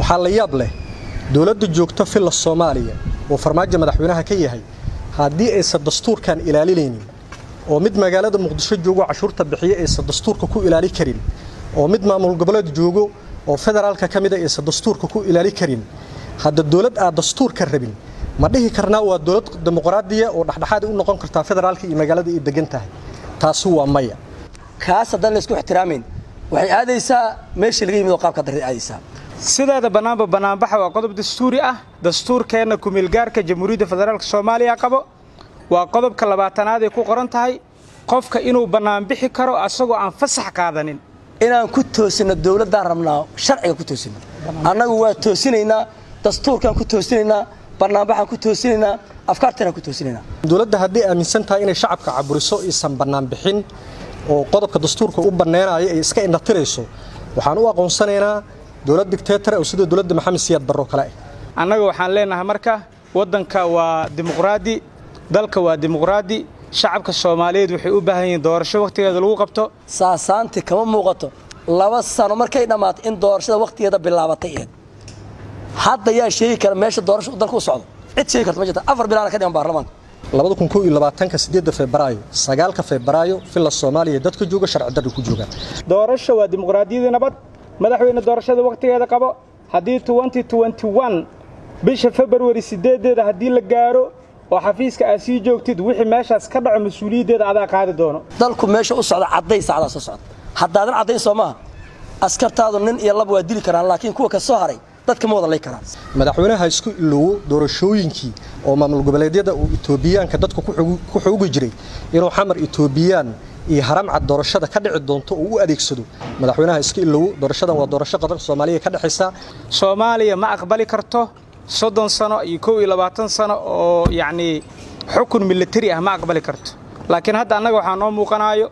waxaa la yaab leh dowladda joogta filla soomaaliya oo farmaajo madaxweynaha ka yahay haddii aysan dastuurkan ilaalinaynin oo mid magaalada muqdisho joogo cashuurta bixiya aysan dastuurka ku ilaali karin oo mid maamul goboleed joogo oo federaalka ka mida aysan dastuurka ku ilaali karin hadda dowlad aad dastuurka rabin ma dhihi karnaa waa dowlad dimuqraadiya oo dhexdhexaad u noqon kartaa federaalka iyo magaalada ay degan tahay taasi waa maya kaas haddaan laysku ixtiraamayn waxay aadaysaa meeshii laga yimid oo qaabka darray aadaysaa sideeda bannaanba bannaanbaxa waa qodob dastuuri ah dastuurkeenna kumeelgaarka jamhuuriyadda federaalk soomaaliya qabo waa qodobka labaatanaad ay ku qoran tahay qofka inuu bannaanbixi karo asagoo aan fasax qaadanin inaan ku toosinno dowladdaan rabnaa sharciga ku toosinno annagu waa toosinaynaa dastuurkaan ku toosinaynaa bannaanbaxaan ku toosinaynaa afkaartanaan ku toosinaynaa dowladda hadday aaminsan tahay inay shacabka caburiso isan bannaan bixin oo qodobka dastuurka u banneenaayo ay iska indhatirayso waxaan u aqoonsanaynaa dowlad dictator oo sida dowladda maxamed siyaad barro kale ah annaga waxaan leenahay marka waddanka waa dimuqraadi dalka waa dimuqraadi shacabka soomaaliyeed waxay u baahan yihiin doorasho wakhtigeeda lagu qabto saasaanti kama muuqato laba sano markay dhammaato in doorashada wakhtigeeda bilaabatay eed hadda yaa sheegi kara meesha doorasho dalka u socdo cid sheegi karta ma jirta afar bilaana ka dhiman baarlamaanka labada kun kow iyo labaatanka sideedda febraayo sagaalka febraayo villa soomaaliya dadka jooga sharci darri ku joogaan doorasho waa dimuqraadiyadii nabad madaxweyne doorashada wakhtigeeda qabo haddii bisha februari sideedeeda haddii la gaaro oo xafiiska aad sii joogtid wixii meeshaas ka dhaco mas-uuliyaddeeda adaa qaadi doono dalku meesha u socda cadday saacdaa soo socda haddaadan caddayn soo maaha askartaadu nin iyo laba waa dili karaan laakiin kuwa ka soo haray dadka ma wada lay karaan madaxweynaha isku iloowo doorashooyinkii oo maamul goboleedyada uu itoobiyaanka dadka ku xoogi jiray inuu xamar itoobiyaan iyo haramcad doorashada ka dhici doonto oo u adeegsado madaxweynaha iska iloowo doorashadan waa doorasho qaranka soomaaliya ka dhexaysa soomaaliya ma aqbali karto soddon sano iyo kow iyo labaatan sano oo yacnii xukun militari ah ma aqbali karto laakiin hadda annaga waxaa noo muuqanaayo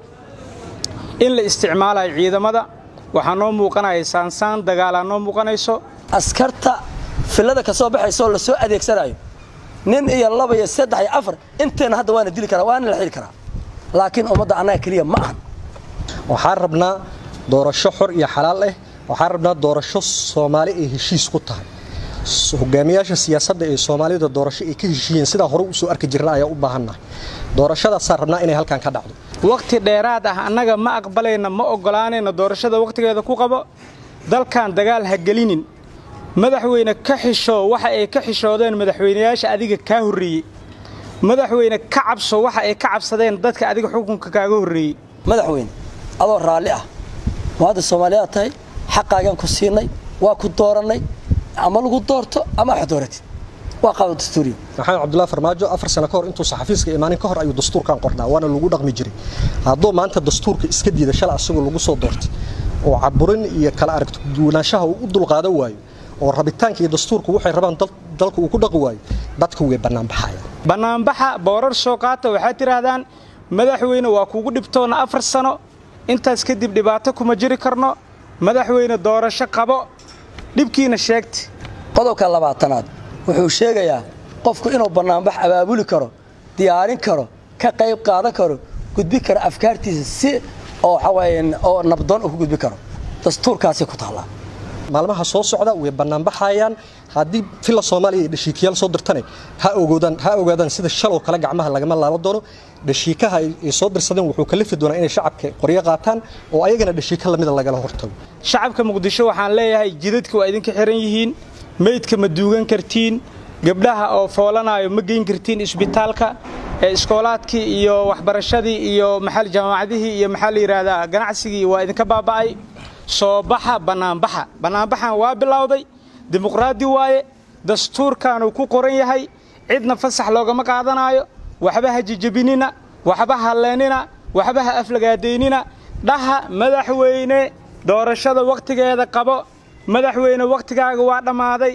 in la isticmaalayo ciidamada waxaa noo muuqanaya saansaan dagaalaa noo muuqanayso askarta fillada ka soo baxaysa oo la soo adeegsanayo nin iyo laba iyo saddex iyo afar inteenna hadda waana dili karaa waana la xili karaa laakiin ummadda annaga keliya ma ahan waxaan rabnaa doorasho xor iyo xalaal ah waxaan rabnaa doorasho soomaali ay heshiis ku tahay hogaamiyaasha siyaasadda ee soomaalida doorasho ay ka heshiiyeen sidaa hore u soo arki jirna ayaa u baahannahay doorashadaasaan rabnaa inay halkan ka dhacdo wakhti dheeraad ah annaga ma aqbalayna ma oggolaanayna doorashada wakhtigeeda ku qabo dalkan dagaal ha gelinin madaxweyne ka xishoo waxa ay ka xishoodeen madaxweynayaasha adiga kaa horreeyey madaxweyne ka cabso waxa ay ka cabsadeen dadka adiga xukunka kaaga horreeyey madaxweyne adoo raalli ah muwaadin soomaaliyaad tahay xaqaagaan ku siinay waa ku doorannay ama lagu doorto ama wax dooratid waa qaado dastuuriya maxamed cabdullahi farmaajo afar sano ka hor intuu saxafiiska imaanin ka hor ayuu dastuurkan qornaa waana lagu dhaqmi jiray hadduu maanta dastuurka iska diida shala asagoo lagu soo doortay oo caburin iyo kala aragti duwanaanshaha uu u dulqaadan waayo oo rabitaanka iyo dastuurku waxay rabaan dalka uu ku dhaqi waayo dadka way bannaanbaxayaan bannaanbaxa boorar soo qaata waxaad tidhaahdaan madaxweyne waa kugu dhibtoonna afar sano intaas kadib dhibaato kuma jiri karno madaxweyne doorasho qabo dhibkiina sheegta qodobka labaatanaad wuxuu sheegayaa qofku inuu bannaanbax abaabuli karo diyaarin karo ka qayb qaadan karo gudbi karo afkaartiisa si oo waxawaaye oo nabdoon uu ku gudbi karo dastuurkaasay ku taallaa maalmaha soo socda way bannaanbaxayaan haddii villa soomaaliya iyo dhashiikayaal soo dirtane ha ogoodaan ha ogaadaan sida shaloo kale gacmaha lagama laaban doono dhashiikaha ay soo dirsadeen wuxuu kalifi doonaa inay shacabka qoryo qaataan oo ayagana dhashiika lamida lagala hortago shacabka muqdisho waxaan leeyahay jidadka waa idinka xiran yihiin meydka ma duugan kartiin gabdhaha oo foolanaayo ma geyn kartiin isbitaalka ee iskoolaadkii iyo waxbarashadii iyo maxal jaamacadihii iyo maxaa la yidhaahdaa ganacsigii waa idinka baaba'ay soo baxa bannaanbaxa bannaanbaxan waa bilowday dimuqraadi waaye dastuurkaanuu ku qoran yahay cidna fasax loogama qaadanaayo waxba ha jijabinina waxba ha leenina waxba ha aflagaadaynina dhaha madaxweyne doorashada wakhtigeeda qabo madaxweyne wakhtigaaga waa dhammaaday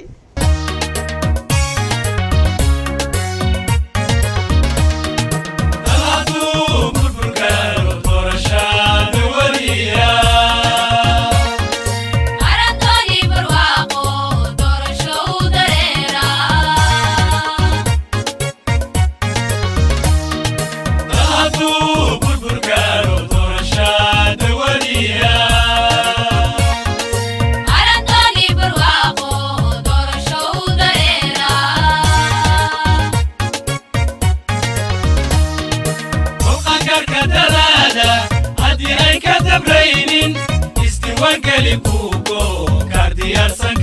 Arantoni barwaaqo kaarka dalaada haddii ay ka dabraynin isdiiwaangeli buugo kaar diyaarsan